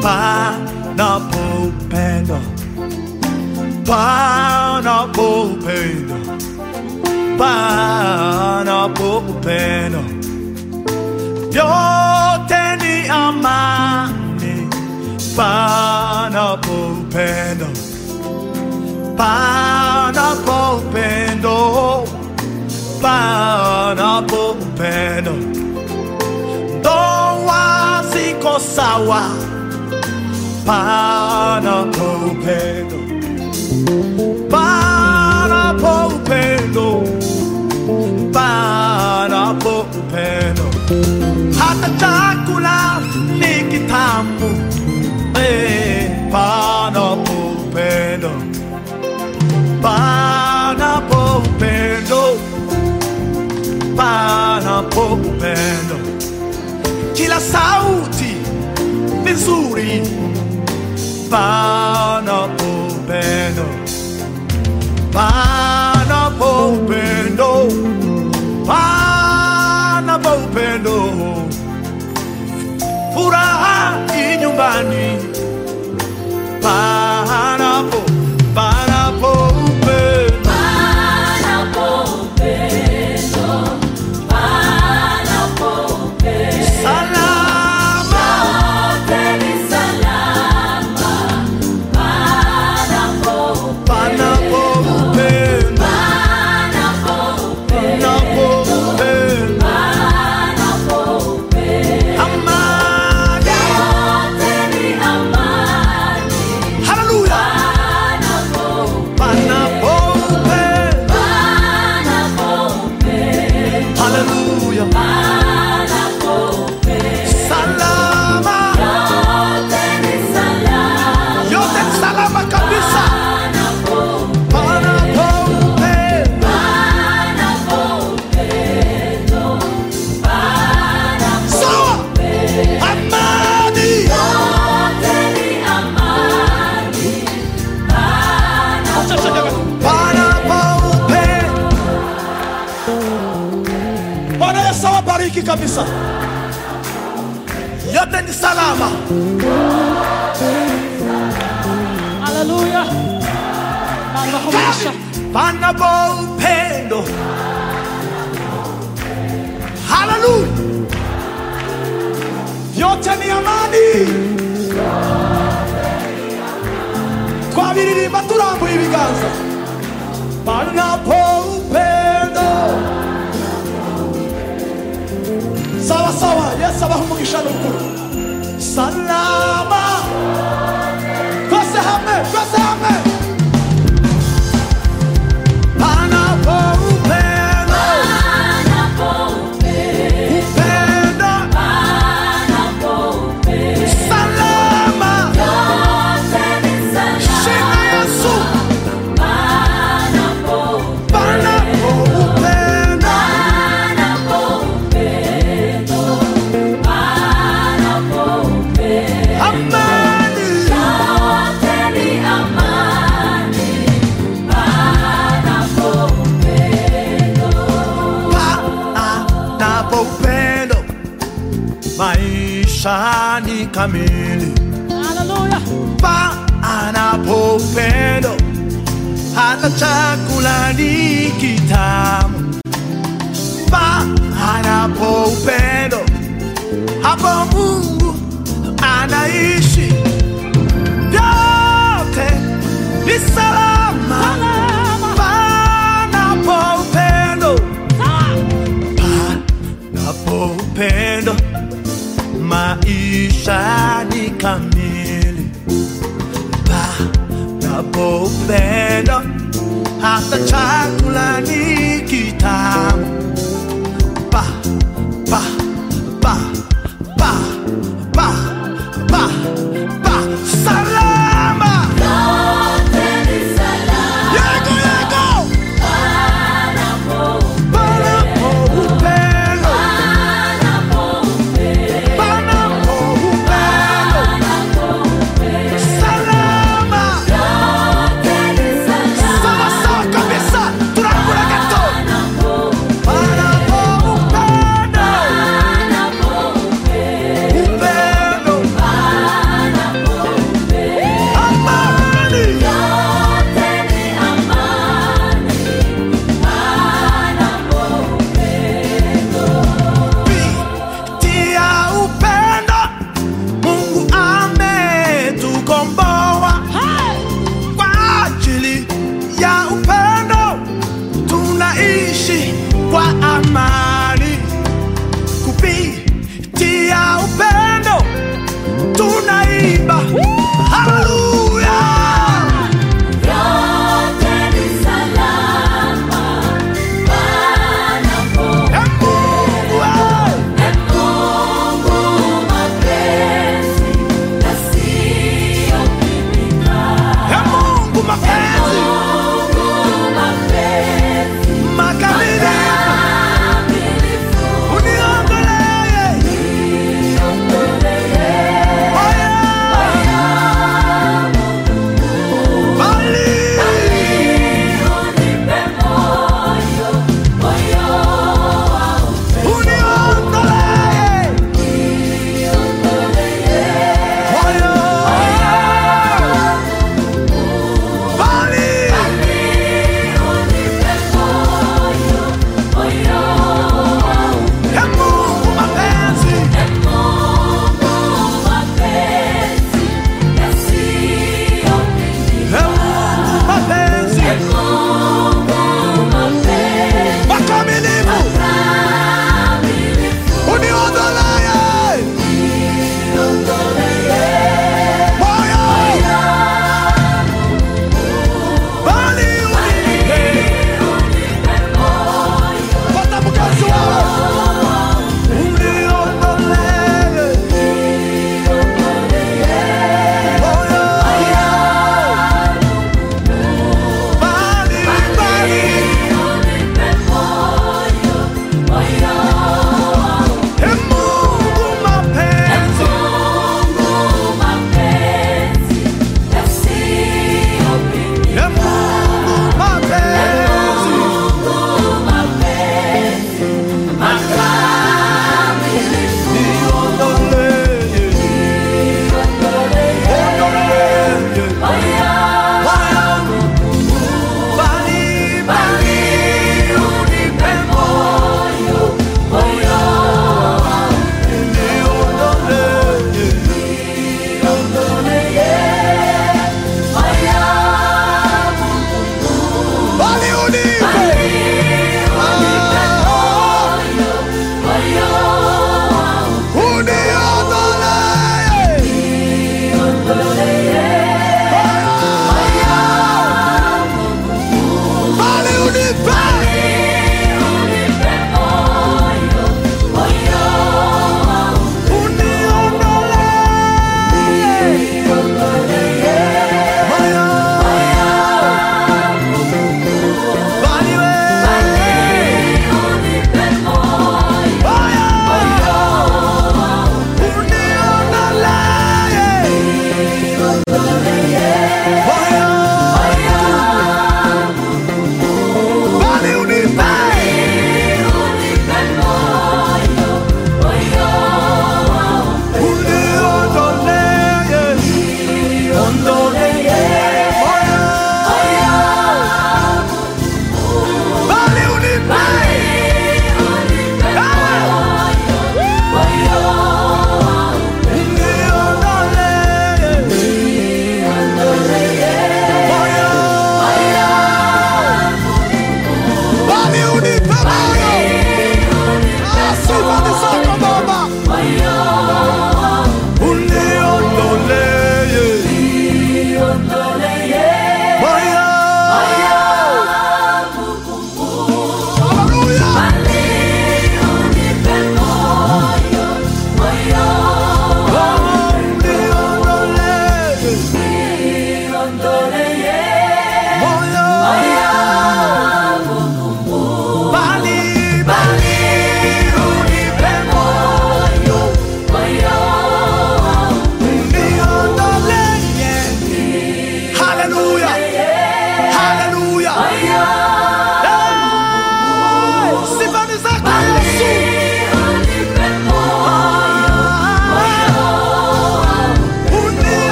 panapo upendo, panapo upendo, panapo upendo, vyote ni amani, panapo upendo, panapo upendo, panapo upendo, ndoa ziko sawa, panapo upendo, panapo upendo, panapo upendo, hata chakula ni kitamu, eh, panapo upendo, panapo upendo, panapo upendo, kila sauti ni nzuri, panapo upendo, panapo upendo, panapo upendo, furaha i nyumbani, panapo panapo upendo, salama, panapo upendo, panapo upendo, amani, haleluya, panapo upendo, haleluya, salama, yote ni salama kabisa, panapo upendo, sawa, amani, panapo upendo. Bwana Yesu awabariki kabisa, yote ni salama. Haleluya. Baba huisha. panapo upendo. Haleluya, yote ni amani. Twabiririmba turambuye ibiganza, panapo upendo. Sawa sawa, Yesu abaha umugisha n'ukuri. Salama, twese hamwe, twese hamwe. Panapo upendo, upendo, salama, shina Yesu, panapo upendo, amani, panapo upendo, maisha ni kamili. Haleluya. panapo upendo, hata chakula ni kitamu. Panapo upendo, hapo Mungu anaishi. Vyote ni salama, panapo upendo, panapo upendo, maisha ni kamili panapo upendo, hata chakula ni kitamu. Pa, pa, pa, pa, pa, pa, pa, salama. Yego, yego. Panapo upendo, panapo upendo, salama. Sawa sawa kabisa,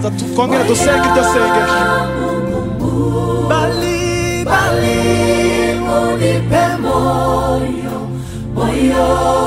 tunaanza tu- kongera tusenge iryo sengesho bali bali unipe moyo moyo